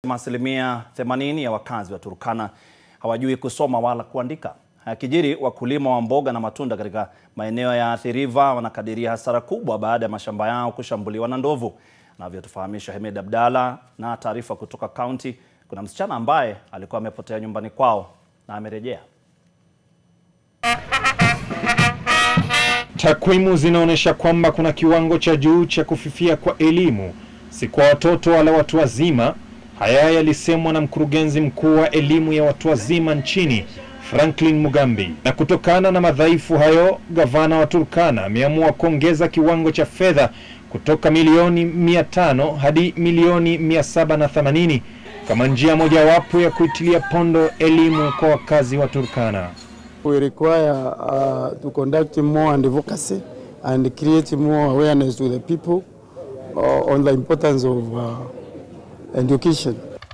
Asilimia 80 ya wakazi wa Turkana hawajui kusoma wala kuandika. Akijiri, wakulima wa mboga na matunda katika maeneo ya Athi River wanakadiria hasara kubwa baada ya mashamba yao kushambuliwa na ndovu. Navyotufahamisha Hemed Abdalla na taarifa kutoka kaunti, kuna msichana ambaye alikuwa amepotea nyumbani kwao na amerejea. Takwimu zinaonyesha kwamba kuna kiwango cha juu cha kufifia kwa elimu, si kwa watoto wala watu wazima. Haya yalisemwa na mkurugenzi mkuu wa elimu ya watu wazima nchini Franklin Mugambi. Na kutokana na madhaifu hayo, gavana wa Turkana ameamua kuongeza kiwango cha fedha kutoka milioni 500 hadi milioni 780 kama njia mojawapo ya kuitilia pondo elimu kwa wakazi wa Turkana. We require uh, to conduct more advocacy and create more awareness to the people uh, on the importance of uh, education.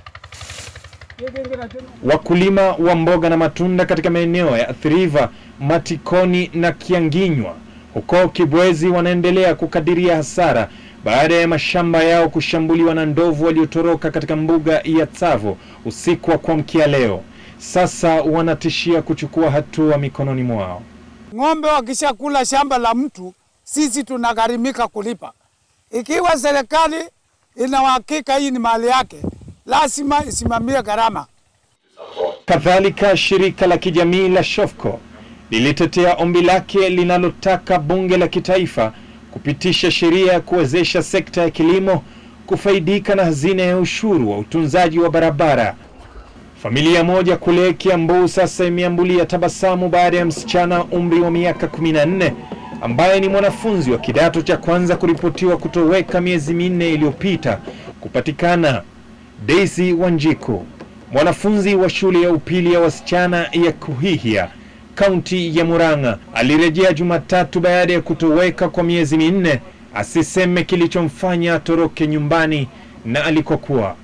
Wakulima wa mboga na matunda katika maeneo ya Athi River, Matikoni na Kianginywa huko Kibwezi wanaendelea kukadiria hasara baada ya mashamba yao kushambuliwa na ndovu waliotoroka katika mbuga ya Tsavo usiku wa kuamkia leo. Sasa wanatishia kuchukua hatua mikononi mwao. Ng'ombe wakishakula shamba la mtu, sisi tunagharimika kulipa. Ikiwa serikali ina uhakika hii ni mali yake, lazima isimamie gharama. Kadhalika, shirika la kijamii la Shofco lilitetea ombi lake linalotaka bunge la kitaifa kupitisha sheria ya kuwezesha sekta ya kilimo kufaidika na hazina ya ushuru wa utunzaji wa barabara. Familia moja kule Kiambu sasa imeambulia tabasamu baada ya msichana wa umri wa miaka 14 ambaye ni mwanafunzi wa kidato cha kwanza kuripotiwa kutoweka miezi minne iliyopita kupatikana. Daisy Wanjiku, mwanafunzi wa shule ya upili ya wasichana ya Kuhihia, kaunti ya Murang'a, alirejea Jumatatu baada ya kutoweka kwa miezi minne, asiseme kilichomfanya atoroke nyumbani na alikokuwa.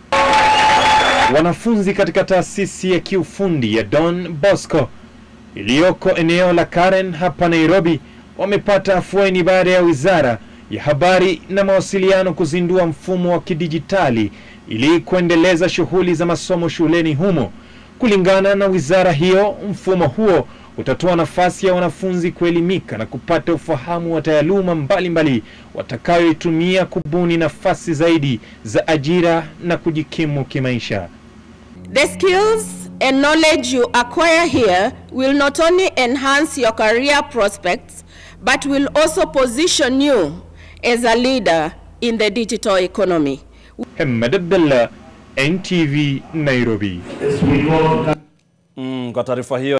Wanafunzi katika taasisi ya kiufundi ya Don Bosco iliyoko eneo la Karen hapa Nairobi wamepata afueni baada ya Wizara ya Habari na Mawasiliano kuzindua mfumo wa kidijitali ili kuendeleza shughuli za masomo shuleni humo. Kulingana na wizara hiyo, mfumo huo utatoa nafasi ya wanafunzi kuelimika na kupata ufahamu wa taaluma mbalimbali watakayoitumia kubuni nafasi zaidi za ajira na kujikimu kimaisha. The skills and knowledge you acquire here will not only enhance your career prospects, but will also position you as a leader in the digital economy. Hemed Abdallah, NTV, Nairobi. Mm, kwa taarifa hiyo